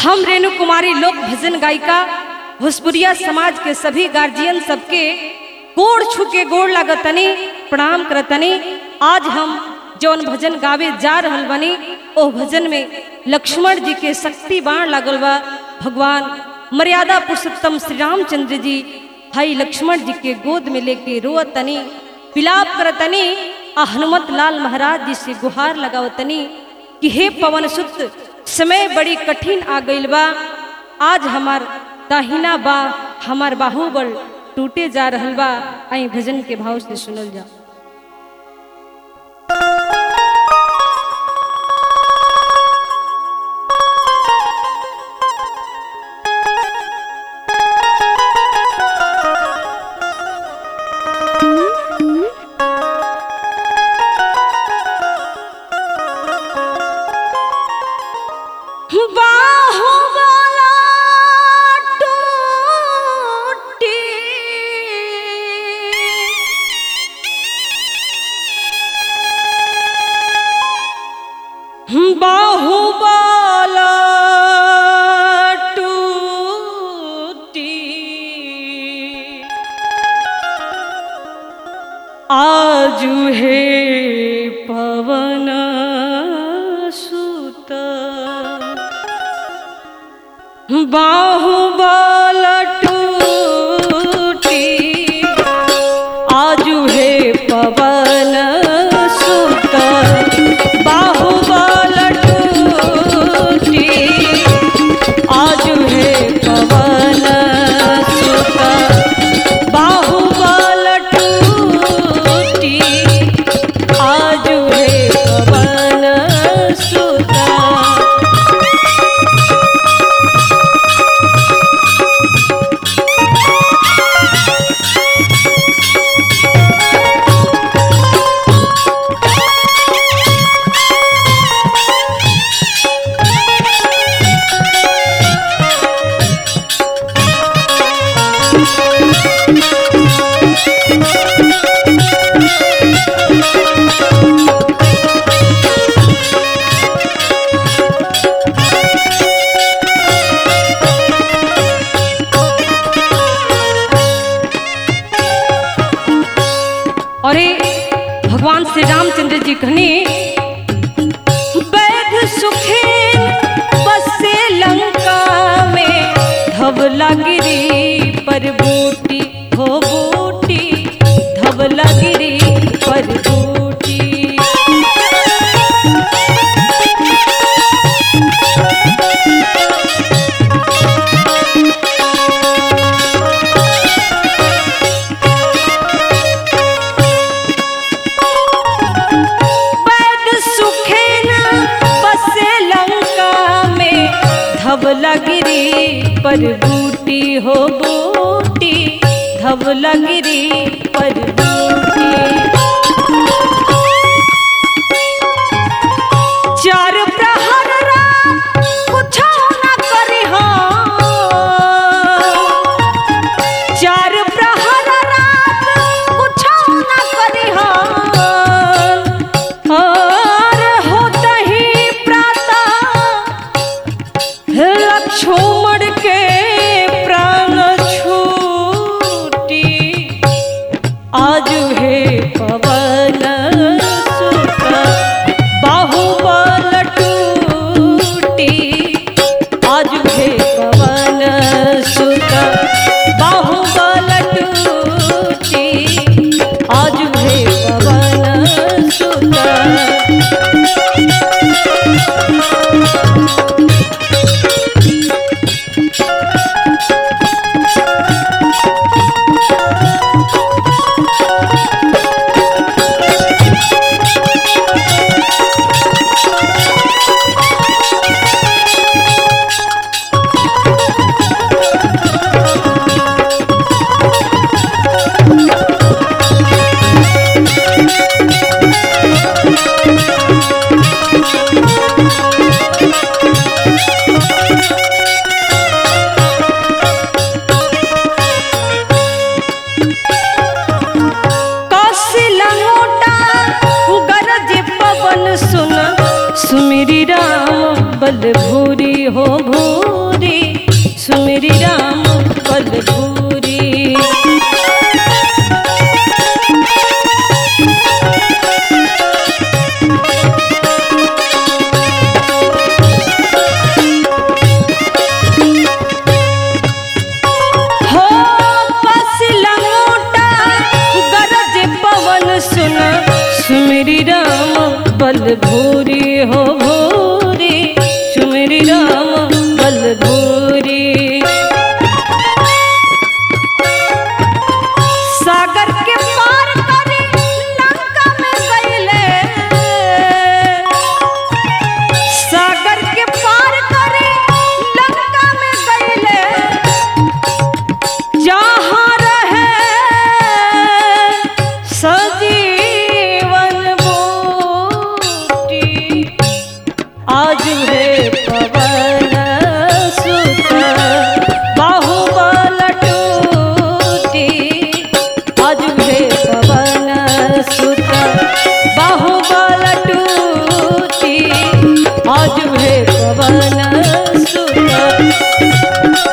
हम रेणु कुमारी लोक भजन गायिका भोजपुरिया समाज के सभी गार्जियन सबके गोड़ छू के गोड़ लागतनी प्रणाम करतनी आज हम जौन भजन गावे जा रहल बनी ओ भजन में लक्ष्मण जी के शक्ति बाण लागल बा भगवान मर्यादा पुरुषोत्तम श्री रामचंद्र जी भाई लक्ष्मण जी के गोद में लेके रोअतनी विलाप करतनी आ हनुमत लाल महाराज जी से गुहार लगावतनी कि हे पवन सुत समय बड़ी कठिन आ गईल बा आज हमार दाहिना बा हमार बाहुबल टूटे जा रहल बा आई भजन के भाव से सुनल जा बाहुबला टूटी बाहुबला टूटी आजु हे पवन सुत बाहुबल टूटी आजु हे पवन सुत बाहुबल टूटी आजु हे पवन सुत बाहुबल टूटी आजु हे पवन सुत अरे भगवान श्री रामचंद्र जी कहने बैध सुखेन बसे लंका में धवला गिरी पर बूटी हो बूटी धवला गिरी पर बूटी पैद सुखे न बसे लंका में धवला गिरी पर बूटी हो बूटी धवला गिरी पर बूटी चार प्रहर रात कुछो न करी चार प्रहर रात कुछो न करी और होतहि प्रातः लक्ष्मण के प्राण छूटी आज हे पवन सुत बाहुबल टूटी आज हे पवन सुत बाहुबल टूटी आज हे पवन सुत कौशिला मोटा गरज पवन सुन सुमिरी राम बल भूरी हो भू सुमिरी राम बल भूरी हो पसिला मोटा गरज पवन सुन सुमिरी राम बल भूरी हो भूरी सुमिरी राम बल भूरी सागर के पार करे लंका में गईले सागर के पार करे लंका में गईले जहाँ रहे सजीवन बूटी आज है पवन सुत बाहुबल टूटी आज है पवन सुत बाहुबल टूटी आज है पवन सुत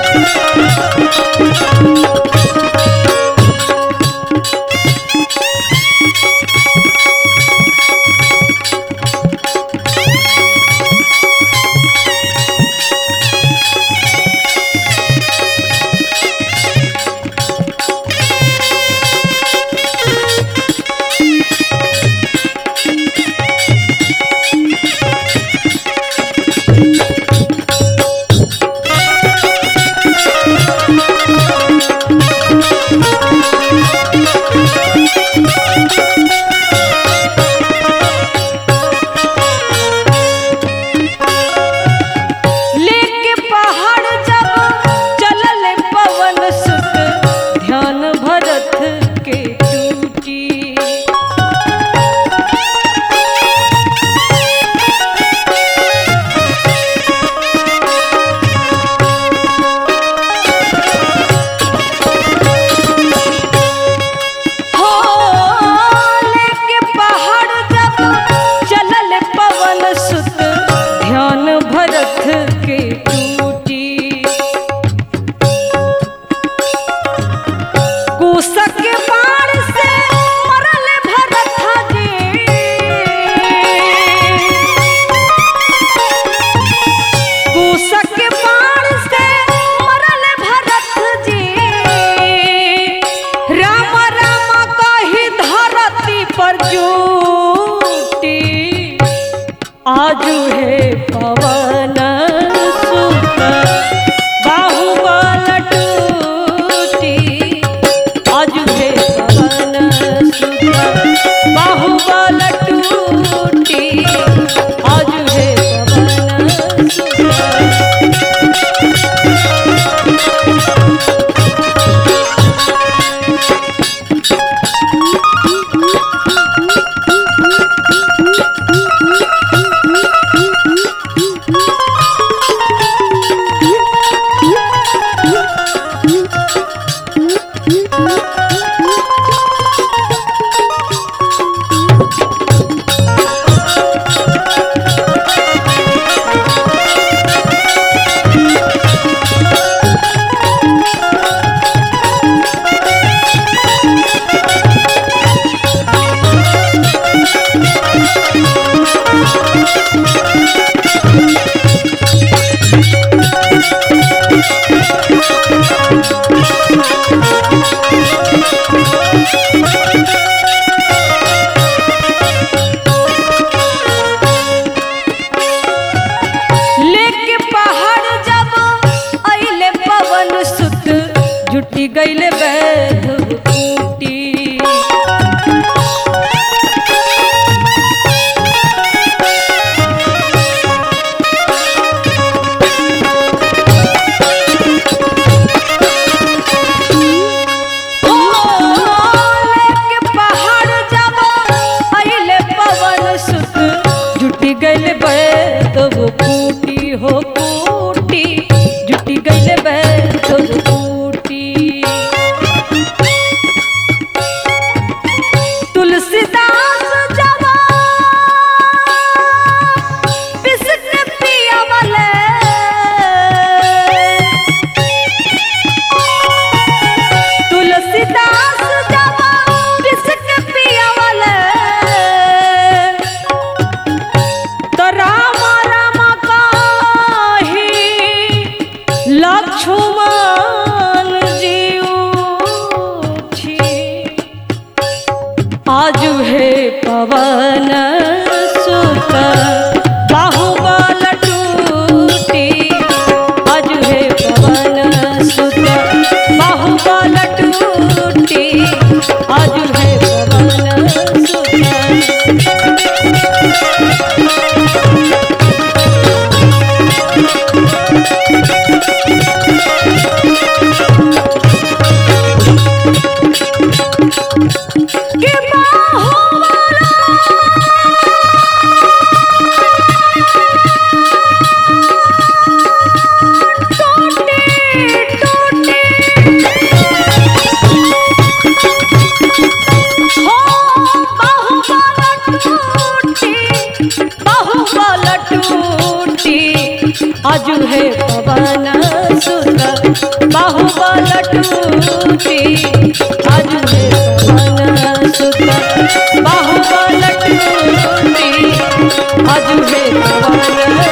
लेके पहाड़ जब चलल पवन सुत ध्यान भरत के टूटी हो लेके पहाड़ जब चलल पवन सुत ध्यान भरत के टूटी कुशक के बाण से मरल भरत जी कुशक के बाण से मरल भरत जी राम राम कही धरती पर जूटी आजू है पवन सुत बाहुबल टूटी आजू है पवन सुत बाहुबल टूटी आजू है पवन सुत लेके पहाड़ जब अइले पवन सुत जुटी गइले बैध कूटी ओ, लेके पहाड़ जब अइले पवन सुत जुटी गइले बैध कूटी हो कूटी जुटी गइले बैध कूटी आजू है पवन सुत बाहुबल टूटी आजू है पवन सुत बाहुबल टूटी आजू है पवन